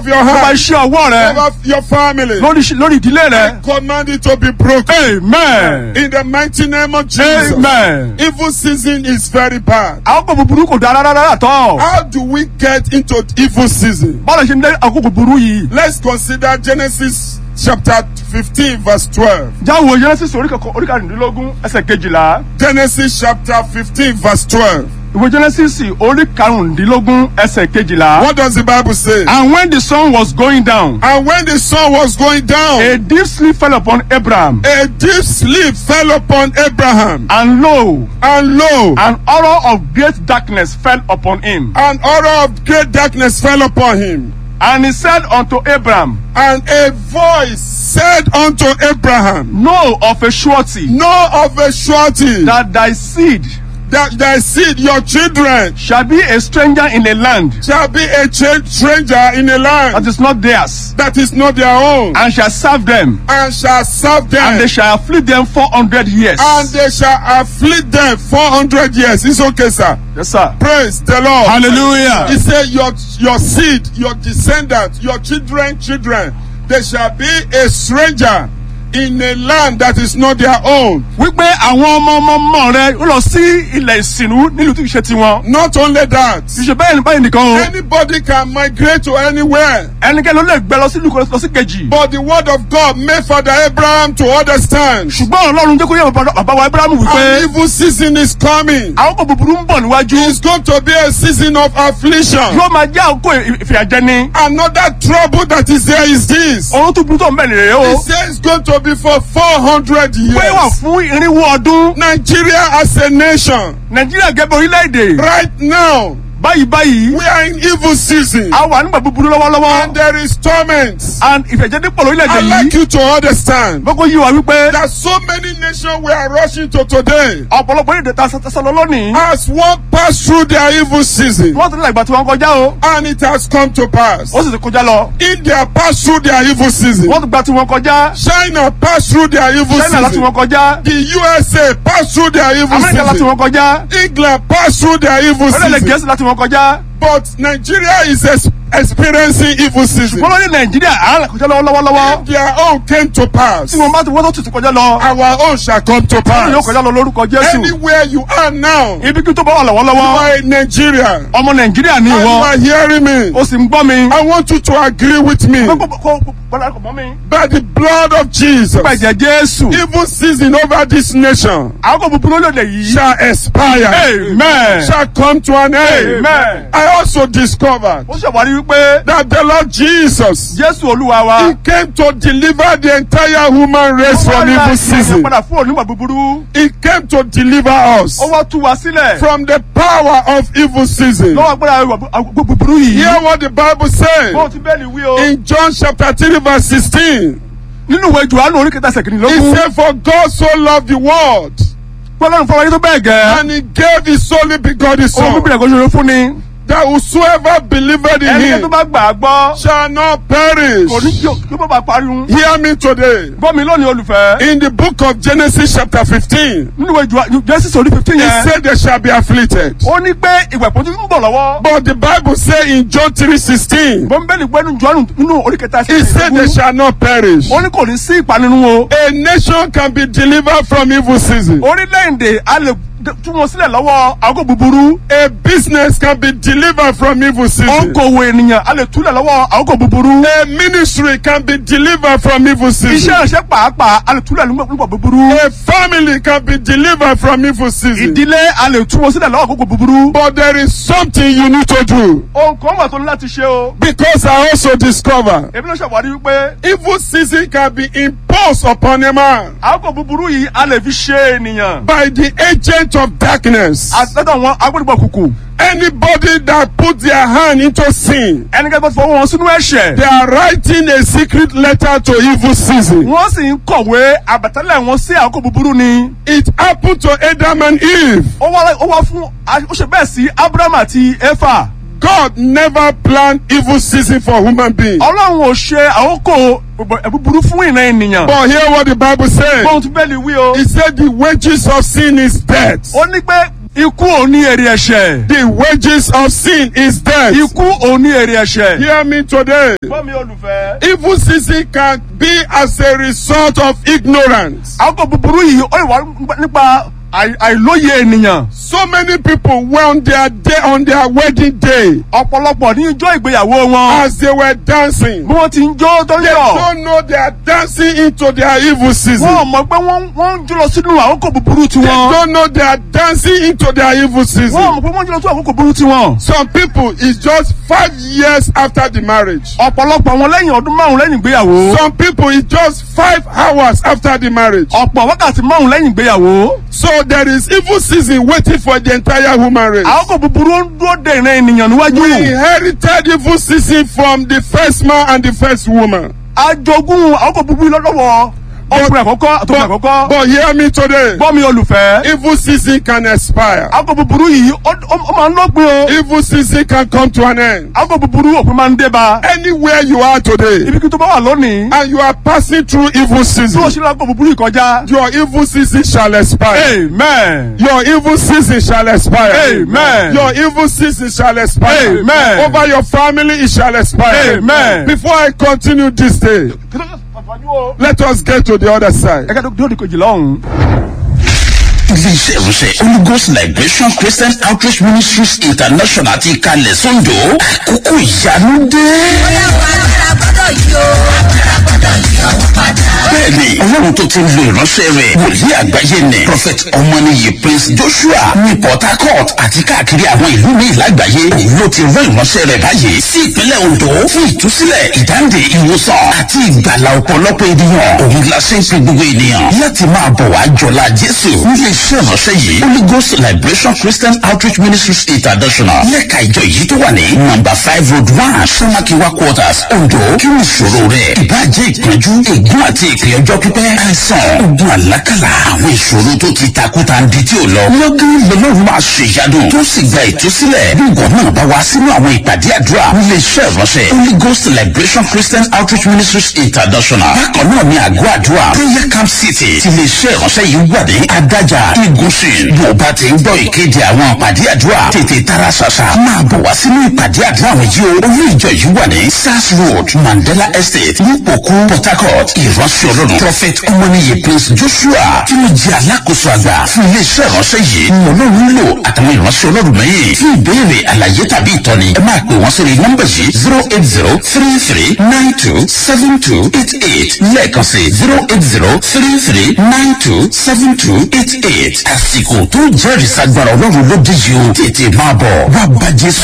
your tó bá hand iṣẹ́ ọwọ́ rẹ over your family. lórí lórí ìdílé rẹ. Command it to be broken. amen. In the mighty name of Jesus. amen. Evil season is very bad. àkókò búburú kò dára rárá tọ́. How do we get into evil season? bọ́lá ṣe ń dé àkókò búburú yìí. Let's consider Genesis chapter 15 verse 12. jáwọ́ genesis orí kẹkọ- orí karùndínlógún ẹsẹ̀ kejìlá. Genesis chapter 15 verse 12. ìwé genesis orí karùndínlógún ẹsẹ̀ kejìlá. What does the Bible say? and when the sun was going down. And when the sun was going down, a deep sleep fell upon abraham. a deep sleep fell upon Abraham. and lo And lo, an horror of great darkness fell upon him. an horror of great darkness fell upon him. and he said unto abraham And a voice said unto Abraham, know of a surety Know of a surety that thy seed that thy seed, your children, shall be a stranger in a land shall be a cha- stranger in a that land is not theirs, that is not their own, and shall serve them, and shall serve them, and they shall afflict them four hundred years. and they shall afflict them 400 years. It's okay, sir. yes, sir. Praise the Lord. Hallelujah. He said, Your your seed, your descendants, your children, children, they shall be a stranger in a land that is not their own. wípé àwọn ọmọ ọmọ ọmọ rẹ ó lọ sí ilẹ̀ ìsìnú nílùú tí kì í ṣe tiwọn. Not only that, kì í ṣe bẹ́ẹ̀ ni báyìí nìkan o. anybody can migrate to anywhere. ẹnikẹ́ni ló lè gbẹ lọ sí ìlú kan lọ sí kejì. But the word of God made Father Abraham to understand. ṣùgbọ́n ọlọ́run jẹ́ kó yẹ bàbá bàbá wa abrahamu An wípé evil season is coming. àwọn kò búburú ń bọ̀ níwájú. It's going to be a season of affliction. yóò máa jẹ́ àkókò ìfìyàjẹni. Another trouble that is there is this. ohun tó burú tó ń bẹ̀ nìyẹn o. He says it's going to be for 400 pé wà years. fún irinwó ọdún. Nigeria as a nation, nàìjíríà gẹ́gẹ́ bí orílẹ̀-èdè. right now, báyìí báyìí. we are in evil season. a wà nígbà búburú And lọ́wọ́lọ́wọ́. there is torment. and ìfìyàjẹni pọ̀ lórílẹ̀-èdè I'd like yìí. you to understand gbogbo yìí wà wípé. that so many nations we are rushing to today ọ̀pọ̀lọpọ̀ èdè ta sọ lọ lónìí. as one pass through their evil season. wọ́n ti ní ìgbà tí wọ́n kọjá o. And it has come to pass. ó sì ti kọjá lọ. India passed through their evil season. wọ́n ti gba tí wọ́n kọjá. China passed through their evil china láti season. wọ́n kọjá. The USA passed through their evil amẹ́ríkà láti season. wọ́n kọjá. England passed through their evil orílẹ̀-èdè season. gẹ̀ẹ́sì láti wọ́n kọjá. But Nigeria is ex- experiencing evil season. wọ́n lọ ní nàìjíríà à ń kọjá lọ́wọ́lọ́wọ́. Their own came to pass. tí wọ́n bá ti wọ́n tó tutù kọjá lọ. Our own shall come to wọ́n yóò pass. kọjá lọ lórúkọ jésù. Anywhere you are now, you ibi kí tó bá wà lọ́wọ́lọ́wọ́. are in Nigeria. ọmọ nàìjíríà ní And you ìwọ. are hearing me. ó sì ń gbọ́ mi. I want you to agree with me. kó kó kó kó mọ́ mi. By the blood of Jesus, pẹ̀jẹ̀ jésù. evil season over this nation àwọn kò búburú lóde yìí. shall expire. amen. Shall come to an end. amen. I also discovered ó ṣèwádìí wípé that the Lord Jesus, jésù olúwa wa. He came to deliver the entire human race from Ó wá evil ra season. padà fún onímọ̀ búburú. He came to deliver us ó wá tú wa sílẹ̀. from the power of evil season. lọ́wọ́ agbára ìwà búburú yìí. Hear what the Bible says bó ti bẹ́ẹ̀ ni wí o. in John chapter 3 verse 16. nínú ìwé johannu orí kẹta He sẹ̀kìnlélógún. said, For God so loved the world pọ́lọ́run fọwọ́ yìí tó bẹ́ẹ̀ gẹ́. and He gave His only begotten ohun Son bíbélì ẹ̀kọ́ ṣoṣo fún ni. that whosoever believed in ẹni tó Him bá gbà á gbọ́. shall not perish. kò ní kí kí ó bá pariwo. Hear me today. gbọ́ mi lónìí olùfẹ́. In the book of Genesis chapter 15, nínú ìwé Jòhá- Genesis orí fifteen He yẹn. said they shall be afflicted. ó ní pé ìwẹ̀ pọ́njú ń bọ̀ lọ́wọ́. But the Bible say in John 3:16, bọ́ńbẹ́lì gbẹ́nu johannu nínú orí kẹta He said they shall not perish. ó ní kò ní sí ìpanirun o. A nation can be delivered from evil season. orílẹ̀-èdè a lè tú wọn sílẹ̀ lọ́wọ́ àgọ́ búburú. A business can be delivered from evil season. òǹkòwò ènìyàn a lè túlẹ̀ lọ́wọ́ àgọ́ búburú. A ministry can be delivered from evil season. iṣẹ́ ìṣe pàápàá a lè túlẹ̀ nígbà búburú. A family can be delivered from evil season. ìdílé a lè tú wọn sílẹ̀ lọ́wọ́ àgọ́ búburú. But there is something you need to do. ohun kan wà tó ní láti ṣe o. Because I also discover èmi ló ṣàwárí wípé evil season can be imposed upon a man àgọ́ búburú yìí a lè fi ṣe ènìyàn. by the agent of darkness. àtẹ́tọ̀ wọn agbẹ́dùgbọ̀ kùkù. Anybody that put their hand into sin, ẹnikẹ́ni bá ti fọwọ́ wọn sínú ẹ̀ṣẹ̀. they are writing a secret letter to evil season. wọ́n sì ń kọ̀wé àbẹ̀tẹ́lẹ̀ wọn sí àgọ́ búburú ni. It happened to Adam and Eve. ó wá ó wá fún ó ṣe bẹ́ẹ̀ sí abraham àti efa. God never planned evil season for human beings. ọlọ́run ò ṣe àkókò búburú fún ìran ènìyàn. But hear what the Bible says. bóun tún bẹ́ẹ̀ ni wí o. He said the wages of sin is death. ó ní pé ikú ò ní èrè ẹ̀ṣẹ̀. The wages of sin is death. ikú ò ní èrè ẹ̀ṣẹ̀. Hear me today. gbọ́ mi olùfẹ́. Evil season can be as a result of ignorance. àkókò búburú yìí ó lè wá nípa àì- àìlóye ènìyàn. So many people were on their day on their wedding day ọ̀pọ̀lọpọ̀ ní ijó ìgbéyàwó wọn. as they were dancing. bí wọ́n ti ń jó tó ń They yọ̀. don't know they are dancing into their evil wọ́n ò season. mọ̀ pé wọ́n wọ́n ń jó lọ sínú àkókò búburú They tiwọn. don't know they are dancing into their evil wọ́n ò season. mọ̀ pé wọ́n ń jó lọ sínú àkókò búburú tiwọn. Some people it's just five years after the marriage. ọ̀pọ̀lọpọ̀ wọn lẹ́yìn ọdún márùn lẹ́yìn ìgbéyàwó. Some people it's just five hours after the marriage. ọ̀pọ̀ wákàtí márùn lẹ́yìn ìgbéyàwó. So there is evil season waiting for the entire human race. àkókò búburú ń dúró de ìran ènìyàn níwájú. We inherited evil season from the first man and the first woman. ajogún àkókò búburú lọ́wọ́ ọkùnrin àkọ́kọ́ àtọkùnrin But, àkọ́kọ́. but hear me today. gbọ́ mi olùfẹ́. Evil season can expire. àkókò búburú yìí ó ó- ó máa ń lọ́gbìn o. Evil season can come to an end. àkókò búburú òpin máa ń dé bá. Anywhere you are today ibi kí tó bá wà lónìí. and you are passing through evil bí o season, ṣe lọ àkókò búburú yìí kọjá. your evil season shall expire. amen. Your evil season shall expire. Amen. Your evil season shall expire. Amen. Over your family it shall expire. Amen. Before I continue this day, let us get to the other side. ẹ̀ka tó di kejì lọ́hùn. iléeṣẹ́ ìránṣẹ́ holy ghost liberation christian outreach ministries international ti kalẹ̀ sọ́njọ́ àkókò ìyanu dé. bẹ́ẹ̀ni ọlọ́run tó ti ń lo ìránṣẹ́ rẹ̀ wòlíì àgbáyé ni prophet ọmọnìyí prince joshua ní port harcourt àti káàkiri àwọn ìlú míì lágbàáyé òun ló ti rán ìránṣẹ́ rẹ̀ báyìí sí ìpínlẹ̀ ondo fún ìtúsílẹ̀ ìdáǹdè ìwòsàn àti ìgbàlà ọ̀pọ̀lọpọ̀ ènìyàn òun la ṣe ń pe gbogbo ènìyàn láti máa bọ̀ wá jọlá jésù nílé iṣẹ́ ìránṣẹ́ yìí holy ghost liberation christian outreach ministries international lẹ́ka ìjọ yìí tó wà ní number five road one samakiwa quarters ondo kí ni ìṣòro rẹ̀ ìbàjẹ́ ìpọ́njú ègún àti ìpè ọjọ́ pípẹ́ àìsàn ogun àlákàlà àwọn ìṣòro tó ti takuta ń di tí ò lọ lọ́gán lọ́lọ́run máa ṣe ìyanu tó sì gba ìtúsílẹ̀ bí ìwọ náà bá wá sínú àwọn ìpàdé àdúrà nílé iṣẹ́ ìránṣẹ́ holy ghost liberation christian outreach ministries international bákan náà ní àgọ́ àdúrà prayer camp city ti lè ṣe ìránṣẹ́ yìí wà ní adájà igunṣin bí o bá ti ń gbọ́ ìkéde àwọn ìpàdé àdúrà tètè tara ṣàṣà máa bọ̀ wá sínú ìpàdé àdúrà àwọn yìí o olú ìjọ yìí wà ní sars road mandela estate nípòkú port harcourt ìránṣẹ́ ọlọ́run prophet ọmọnìyí prince joshua tí ó jẹ́ alákòóso àgbà fún iléeṣẹ́ ìránṣẹ́ yìí ni ọlọ́run lò àtàwọn ìránṣẹ́ ọlọ́run mẹ́yìn fún ìbéèrè àlàyé tàbí ìtọ́ni ẹ máa pè wọ́n sórí nọ́mbà yìí zero eight zero three three nine two seven two eight eight lẹ́ẹ̀kan sí zero eight zero three three nine two seven two eight eight àsìkò tó jẹ́rìí sagbára ọlọ́run ló dé yìí o tètè máa bọ̀ wá bá jésù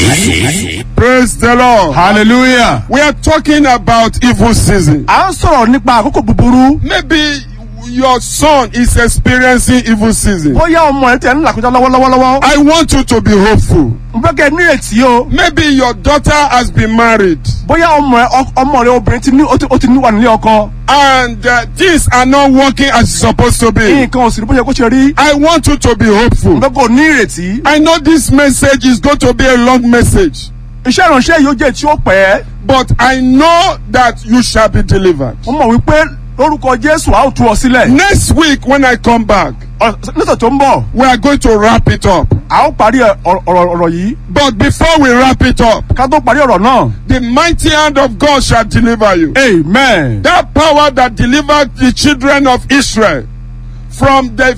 pàdé. Praise the Lord. hallelujah. We are talking about evil season. à ń sọ̀rọ̀ nípa àkókò búburú. Maybe your son is experiencing evil season. bóyá ọmọ rẹ tẹ̀ ń làkúnjá lọ́wọ́lọ́wọ́. I want you to be hopeful. n fẹ́ kẹ́ ẹ nírètí o. Maybe your daughter has been married bóyá ọmọ rẹ ọk- ọmọ rẹ obìnrin ti ní ó ti ó ti ní wà nílé ọkọ. and uh, things are not working as it's supposed to be. nǹkan ò sì rí bó ṣe kó ṣe rí. I want you to be hopeful. n fẹ́ kó o ní ìrètí. I know this message is going to be a long message, iṣẹ́ ìránṣẹ́ yìí ó jẹ́ tí ó pẹ́. but I know that you shall be delivered. mo mọ̀ wípé lórúkọ jésù a ó tú ọ sílẹ̀. Next week, when I come back, Ọ- lọ́sẹ̀ tó ń bọ̀ we are going to wrap it up. a ó parí ẹ- ọ̀rọ̀ ọ̀rọ̀ ọ̀rọ̀ yìí. But before we wrap it up, ká tó parí ọ̀rọ̀ náà. the mighty hand of God shall deliver you. amen. That power that delivered the children of Israel from the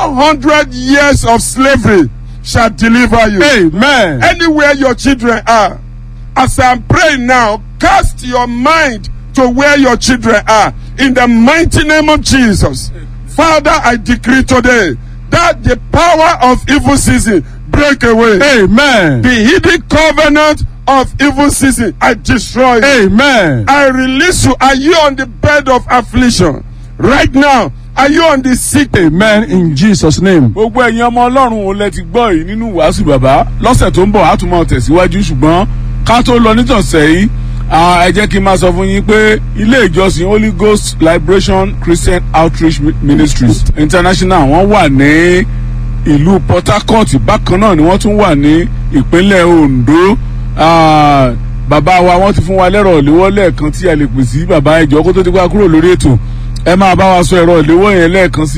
400 years of slavery shall deliver you. amen. Anywhere your children are, as I'm praying now, cast your mind to where your children are in the mighty name of Jesus. Father, I decree today that the power of evil season break away. amen. The hidden covenant of evil season, I destroy it. amen. I release you. Are you on the bed of affliction? Right now, are you on the sick? amen in jesus name. gbogbo ẹ̀yin ọmọ ọlọ́run ò lẹ ti gbọ́ yìí nínú wàásù bàbá lọ́sẹ̀ tó ń bọ̀ á tún máa tẹ̀síwájú ṣùgbọ́n ká tó lọ nítọ̀sẹ̀ yìí ah, ẹ jẹ́ kí n máa sọ fún yín pé ilé ìjọsìn holy ghost liberation christian outreach Mi- ministries international wọ́n wà ní ìlú port harcourt bákan náà ni wọ́n tún wà ní ìpínlẹ̀ ondo Ah, bàbá wa wọ́n ti fún wa lẹ́rọ̀ ìléwọ́ lẹ́ẹ̀kan tí a lè pè sí bàbá ìjọ kó tó ti gbá kúrò lórí ètò ẹ máa bá wa sọ ẹ̀rọ ìléwọ́ yẹn lẹ́ẹ̀kan sí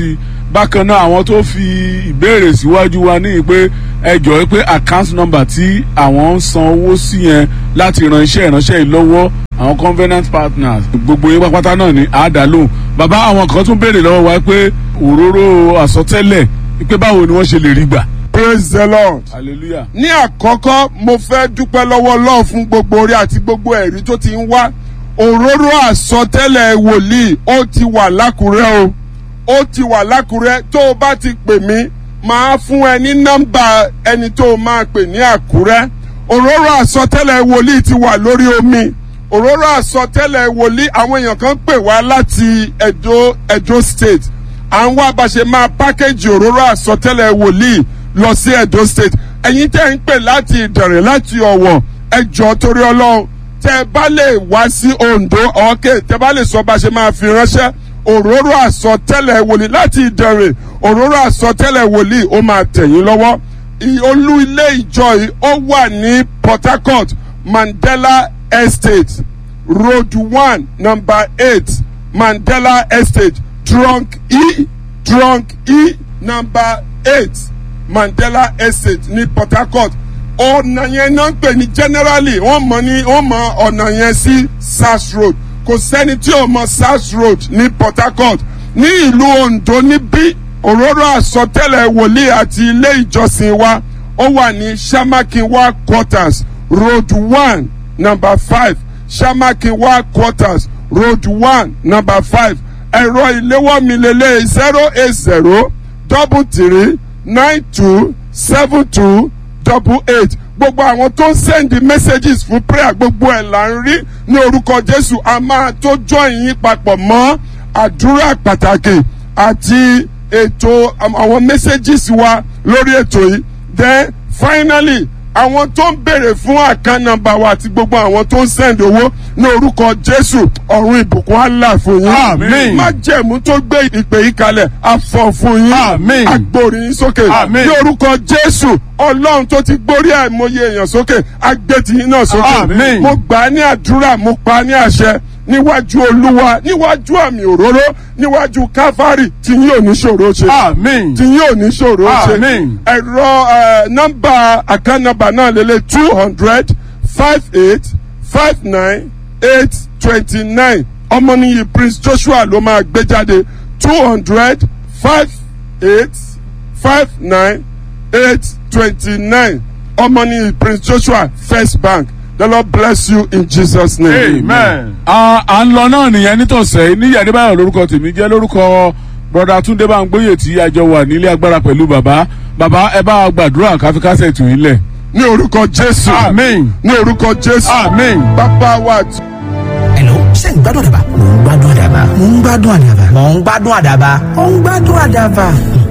bákan náà àwọn tó fi ìbéèrè síwájú wa ní pé ẹ jọ̀ọ́ pé account number tí àwọn ń san owó sí yẹn láti ran iṣẹ́ ìránṣẹ́ yìí lọ́wọ́ àwọn covenant partners gbogbo yín pápátá náà ní àádálóhùn bàbá àwọn kan tún béèrè lọ́wọ́ wa pé òróró àsọtẹ́lẹ̀ pé báwo ni wọ́n ṣe lè rí gbà. praise the lord. hallelujah. ní àkọ́kọ́ mo fẹ́ dúpẹ́ lọ́wọ́ Ọlọ́run fún gbogbo orí àti gbogbo ẹ̀rí tó ti ń wá òróró àsọtẹ́lẹ̀ wòlíì ó ti wà lákùrẹ́ o ó ti wà lákùrẹ́ tó o bá ti pè mí máa fún ẹ ní nọ́mbà ẹni tó o máa pè ní àkúrẹ́ òróró àsọtẹ́lẹ̀ wòlíì ti wà lórí omi òróró àsọtẹ́lẹ̀ wòlíì àwọn èèyàn kan pè wá láti Edo Edo State à ń wá bá ṣe máa pákéjì òróró àsọtẹ́lẹ̀ wòlíì lọ sí Edo State ẹ̀yin tẹ́ ń pè láti Ìdànrè láti Ọ̀wọ̀ ẹ jọ̀ọ́ torí Ọlọ́run tẹ́ bá lè wá sí Ondo ọ̀kẹ́ tẹ́ bá lè sọ bá ṣe máa fi ránṣẹ́ òróró àsọtẹ́lẹ̀ wòlíì láti Ìdànrè òróró àsọtẹ́lẹ̀ wòlíì ó máa tẹ̀yìn lọ́wọ́ olú ilé ìjọ yìí ó wà ní Port Harcourt Mandela Estate Road one number eight Mandela Estate trunk E trunk E number eight Mandela Estate ní Port Harcourt ọ̀nà yẹn náà ń pè ní generally wọ́n mọ̀ ní wọ́n mọ̀ ọ̀nà yẹn sí Sars Road kò sẹ́ni tí ò mọ̀ Sars Road ní Port Harcourt ní ìlú Ondo níbí òróró àsọtẹ́lẹ̀ wòlíì àti ilé ìjọsìn wa ó wà ní Shamakinwa quarters road one number five Shamakinwa quarters road one number five ẹ̀rọ ìléwọ́ mi lélẹ̀ zero eight zero double three nine two seven two double eight gbogbo àwọn tó ń send messages fún prayer gbogbo ẹ̀ là ń rí ní orúkọ Jésù a máa tó join yín papọ̀ mọ́ àdúrà pàtàkì àti ètò àwọn messages wa lórí ètò yìí then finally àwọn tó ń béèrè fún account number wa àti gbogbo àwọn tó ń send owó ní orúkọ Jésù ọ̀run ìbùkún Allah fún yín Àmín. májẹ̀mú tó gbé ìpè yìí kalẹ̀ afọ fún yín Àmín. agbórí yín sókè Àmín. ní orúkọ Jésù Ọlọ́run tó ti gbórí àìmọye èèyàn sókè agbẹ́tì yín náà sókè Àmín. mo gbà á ní àdúrà mo pa á ní àṣẹ níwájú Olúwa níwájú àmì òróró níwájú káfárì tí yín ò ní ṣòro ṣe Àmín. tí yín ò ní ṣòro ṣe Àmín. ẹ̀rọ ẹ̀, nọ́mbà account number náà lélẹ̀ two hundred five eight five nine eight twenty nine ọmọnìyí Prince Joshua ló máa gbé jáde two hundred five eight five nine eight twenty nine ọmọnìyí Prince Joshua First Bank the Lord bless you in Jesus name. amen. à à ń lọ náà nìyẹn nítòsẹ́ níyà adébáyọ̀ lórúkọ tèmi jẹ́ lórúkọ broda túndé báńgbóyè tí a jọ wà nílé agbára pẹ̀lú bàbá bàbá ẹ bá wa gbàdúrà káfíkásẹ̀ tù yín lẹ̀. ní orúkọ Jésù Àmín. ní orúkọ Jésù Àmín. bàbá wa àti. Hello, ṣé ń gbádùn àdàbà? Mò ń gbádùn àdàbà. Mò ń gbádùn àdàbà. Mò ń gbádùn àdàbà. Mò ń gbádùn àdàbà.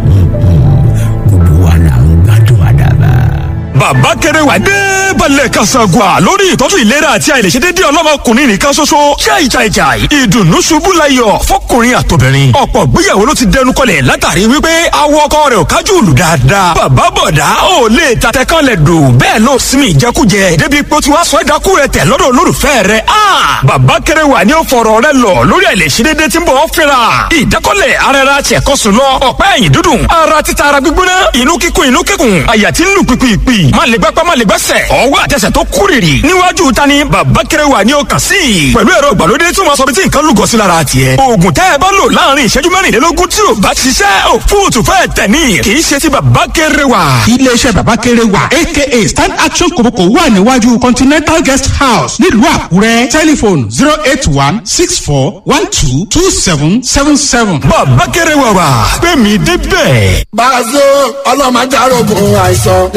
Gbogbo wa là ń gbádùn àdàbà. bàbá kẹrẹ wà dé balẹ̀ kasagua lórí ìtọ́jú ìlera àti àìlèṣedédé ọlọ́mọkùnrin nìkan ṣoṣo ṣáì ṣáì ṣáì ìdùnnú ṣubú layọ̀ fọkùnrin àtobìnrin ọ̀pọ̀ gbéyàwó ló ti dẹnu kọlẹ̀ látàrí wípé awọ ọkọ rẹ̀ ò kájú òlù dáadáa bàbá bọ̀dá ò lè tatẹ kan lẹ̀ dò bẹ́ẹ̀ ló sinmi ìjẹkújẹ débi pé ó ti wá sọ ẹ̀dákú rẹ̀ tẹ̀ lọ́dọ̀ olólùfẹ́ rẹ̀ a bàbá kẹrẹ wà ní ó fọ̀rọ̀ rẹ̀ lọ lórí àìlèṣedédé tí ń bọ̀ ọ́ fẹ́ra ìdákọ́lẹ̀ ara ara tiẹ̀ kọ́ sùn lọ ọ̀pá ẹ̀yìn dúdùn ara títa ara gbígbóná inú kíkún inú kíkún àyà tí ń lù pìpìpì má lè gbápá má lè gbẹ́sẹ̀ ọwọ́ àtẹsẹ̀ tó kúrìrì níwájú ta ni bàbá kẹrẹ wà ní ọkàn sí i pẹ̀lú ẹ̀rọ ìgbàlódé tí wọ́n sọ bí tí nǹkan lúgọ sí lára tiẹ̀ oògùn tẹ́ ẹ bá lò láàrin ìṣẹ́jú mẹ́rìnlélógún tí ò bá ṣiṣẹ́ ò fóòtù fẹ́ tẹ̀ ní kì í ṣe ti bàbá kẹrẹ wà. iléeṣẹ́ bàbá kéré wà aka stand action kòbókò wà níwájú continental guest house nílùú àkúrẹ́ tẹlifon zero eight one six four one two two seven seven seven. bàbá kẹrẹ wà wà pé mi débẹ̀. Bàzó ọlọ́mọdárògùn àìsàn.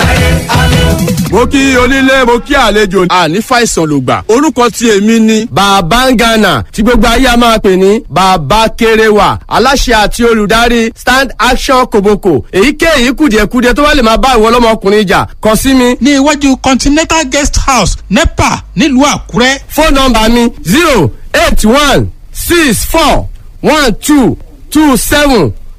mo kí onílé mo kí àlejò àní fàìsàn ló gbà orúkọ tí èmi ni. bàbá ń gànà tí gbogbo ayé a máa pè ní bàbá kéréwà aláṣẹ àti olùdarí stand action koboko èyíkéyìí kùdìẹ̀kudiẹ tó bá lè máa bá ìwọ ọlọ́mọkùnrin jà kàn sí mi ní iwájú continental guest house nepa nílùú àkúrẹ́ fóònù nọ́mbà mi zero eight one six four one two two seven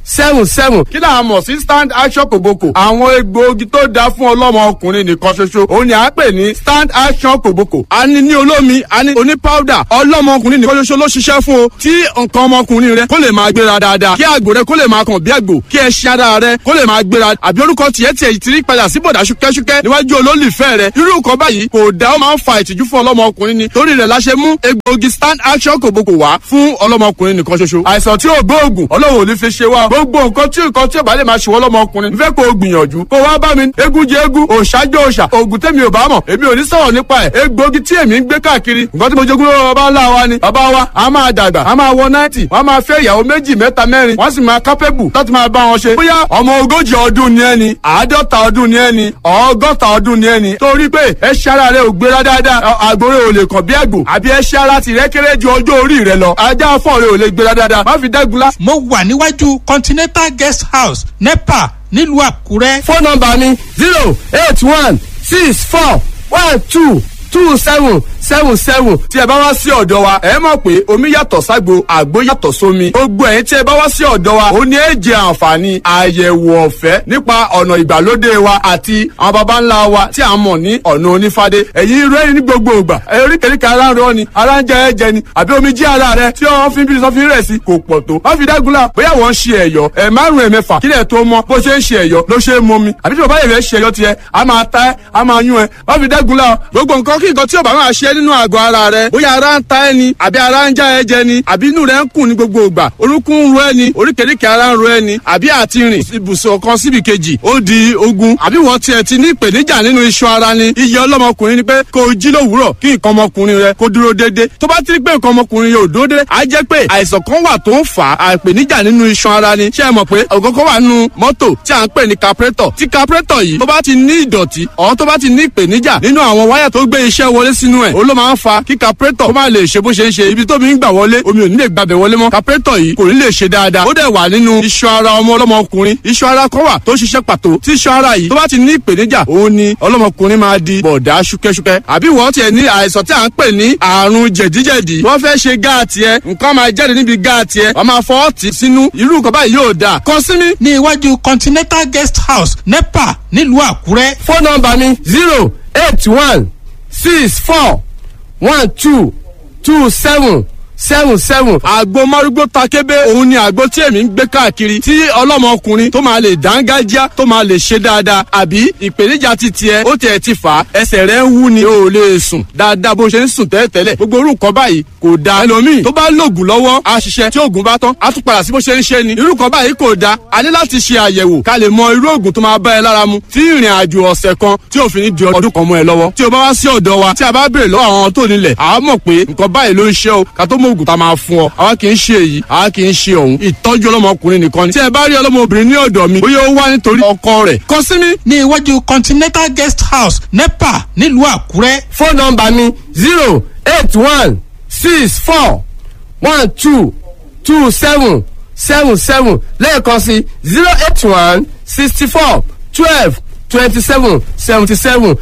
seven seven kí là á mọ̀ sí stand action kòbókò àwọn egbòogi tó dáa fún ọlọ́mọ ọkùnrin nìkan ṣoṣo òun ni à ń pè ní stand action kòbókò a ní ní olómi a ní oní powder ọlọ́mọ ọkùnrin nìkan ṣoṣo ló ṣiṣẹ́ fún o tí nǹkan ọmọkùnrin rẹ kó lè máa gbéra dáadáa kí àgbò rẹ kó lè máa kàn bí àgbò kí ẹṣin ara rẹ kó lè máa gbéra àbí orúkọ tiẹ̀ tiẹ̀ ti rí padà sí bọ̀dà ṣúkẹ́ṣúkẹ́ níwájú olólùfẹ́ rẹ irú nǹkan báyìí kò dá ó máa ń fa ìtìjú fún ọlọ́mọ ọkùnrin ni torí rẹ̀ la ṣe mú egbòogi stand action kòbókò wá fún ọlọ́mọ ọkùnrin nìkan ṣoṣo àìsàn tí ò gbóògùn ọlọ́run ò ní fi ṣe wá gbogbo nǹkan tí nǹkan tí ò bá lè máa ṣe wọ́n lọ́mọ ọkùnrin n fẹ́ kó o gbìyànjú kó wá bá mi eégún jẹ eégún òòṣàjọ òòṣà oògùn tèmi ò bá mọ̀ èmi ò ní sọ̀rọ̀ nípa ẹ̀ egbòogi tí èmi ń gbé káàkiri nǹkan tí mo jogún lọ́wọ́ bàbá ńlá wa ni bàbá wa a máa dàgbà a máa wọ náìtì wọ́n máa fẹ́ ìyàwó méjì mẹ́ta mẹ́rin wọ́n sì máa kápẹ́bù láti máa bá wọn ṣe bóyá ọmọ ogójì ọdún ni ẹni àádọ́ta ọdún ni ẹni ọgọ́ta ọdún ni ẹni torí pé ẹṣẹ́ ara rẹ ò gbéra dáadáa àgbòrè ò lè kàn bí àgbò àbí ẹṣẹ́ ara tìrẹ́ kéré ju ọjọ́ orí rẹ lọ ajá fọ́ọ̀ rẹ ò lè gbéra dáadáa má fi dẹ́gunlá mo wà níwájú continental guest house nepa nílùú àkúrẹ́. fóònù nọmba mi zero eight one six four one two two seven seven seven tí ẹ bá wá sí ọ̀dọ̀ wa ẹ mọ̀ pé omi yàtọ̀ ságbo àgbo yàtọ̀ sómi gbogbo ẹ̀yin tí ẹ bá wá sí ọ̀dọ̀ wa ó ní èjì àǹfààní àyẹ̀wò ọ̀fẹ́ nípa ọ̀nà ìgbàlódé wa àti àwọn baba ńlá wa tí a mọ̀ ní ọ̀nà onífádé ẹ̀yin rẹ́rìn ní gbogbo ìgbà eríkèríkè ara ń rọ ni ara ń jẹ ẹ̀jẹ̀ ni àbí omi jí ara rẹ tí wọ́n fi ń bí sọ́fin rẹ̀ sí kò pọ̀ tó wọ́n fi dágunlá bóyá wọ́n ń ṣe ẹ̀yọ́ ẹ̀ márùn ẹ̀ mẹ́fà kílẹ̀ tó mọ bó ṣe ń ṣe ẹ̀yọ́ ló ṣe é mọ mi àbí tí bàbá yẹn fẹ́ ṣe ẹ̀yọ́ tiẹ̀ a máa ta ẹ́ a máa yún ẹ wọ́n fi dágunlá gbogbo nǹkan kí nǹkan tí ò bá máa ṣe nínú àgọ́ ara rẹ bóyá ara ń ta ẹ ni àbí ara ń já ẹ jẹ ni àbí inú rẹ ń kùn ní gbogbo ìgbà orúnkún ń ro ẹ ni oríkèéríkèé ara ń ro ẹ ni àbí àti rìn ibùsùn kan síbi kejì ó di ogun àbí wọ́n tiẹ̀ ti ní ìpèníjà nínú iṣan ara ni iye ọlọ́mọkùnrin ni pé kó o jí lówùúrọ̀ kí nǹkan ọmọkùnrin rẹ kó dúró déédéé tó bá ti rí pé nǹkan ọmọkùnrin yóò dúró déédéé á jẹ́ pé àìsàn kan wà tó ń fà á ìpèníjà nínú iṣan ara ni ṣé ẹ mọ̀ pé ọ̀gọ́gọ́ wà nínú mọ́tò tí à ń pè ní carburetor tí carburetor yìí tó bá ti ní ìdọ̀tí ọ̀ tó bá ti ní ìpèníjà nínú àwọn wáyà tó gbé iṣẹ́ wọlé sínú ẹ̀ ó ló máa ń fa kí carburetor kó má lè ṣe bó ṣe ń ṣe ibi tómi ń gbà wọlé omi ò ní lè gbàbẹ̀ wọlé mọ́ carburetor yìí kò ní lè ṣe dáadáa ó dẹ̀ wà nínú iṣan ara ọmọ ọlọ́mọkùnrin iṣan ara kan wà tó ṣiṣẹ́ pàtó tí iṣan ara yìí tó bá ti ní ìpèníjà òun ni ọlọ́mọkùnrin máa di bọ̀dá ṣúkẹ́ṣúkẹ́ àbí wọ́n tiẹ̀ ní àìsàn tí à ń pè ní àrùn jẹ̀díjẹ̀dí wọ́n fẹ́ ṣe gáàtì ẹ nǹkan máa jáde níbi gáàtì ẹ wọ́n máa fọ́ ọ̀tì sínú irú nǹkan báyìí yóò dáa kàn sí mi. ní iwájú continental guest house nepa nílùú àkúrẹ́. fóònù nọmba mi zero eight one six four one two two seven seven seven. àgbo márúgbó takébé òun ni àgbo tí èmi ń gbé káàkiri tí ọlọ́mọkùnrin tó máa lè dángájá tó máa lè ṣe dáadáa àbí ìpèníjà ti tiẹ̀ ó tiẹ̀ ti fà á ẹsẹ̀ rẹ̀ ń wú ni o ò lè sùn dáadáa bó ṣe ń sùn tẹ́lẹ̀tẹ́lẹ̀ gbogbo orúkọ báyìí kò da ẹlòmíì tó bá lògùn lọ́wọ́ á ṣiṣẹ́ tí oògùn bá tán á tún padà sí bó ṣe ń ṣe ni irúkọ báyìí kò da a ní láti ṣe àyẹ̀wò ká lè mọ irú oògùn tó máa bá ẹ lára mu tí ìrìn àjò ọ̀sẹ̀ kan tí òfin ní di ọdún kan mọ́ ẹ lọ́wọ́ tí o bá wá sí ọ̀dọ̀ wa tí a bá béèrè lọ́wọ́ àwọn tó nílẹ̀ àá mọ̀ pé nǹkan báyìí ló ń ṣe o ká tó mọ oògùn tá a máa fún ọ àwa kì í ṣe èyí àwa kì í ṣe òun ìtọ́jú ọlọ́mọkùnrin nìkan ni tí ẹ bá rí ọlọ́mọbìnrin ní ọ̀dọ̀ mi bóyá ó wá nítorí ọkọ rẹ̀ kàn sí mi. ní iwájú continental guest house nepa nílùú àkúrẹ́. fóònù nọmba mi zero eight one six four one two two seven seven seven lẹ́ẹ̀kan sí zero eight one sixty four twelve twenty seven seventy seven.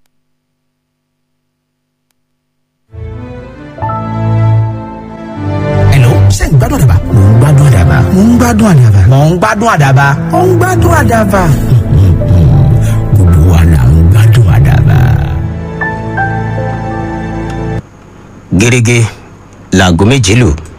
Hello, ṣé ń gbádùn àdàbà? Mò ń gbádùn àdàbà. Mò ń gbádùn àdàbà. Mò ń gbádùn àdàbà. Mò ń gbádùn àdàbà. Gbogbo wa là ń gbádùn àdàbà. gẹ́gẹ́ láago méje lù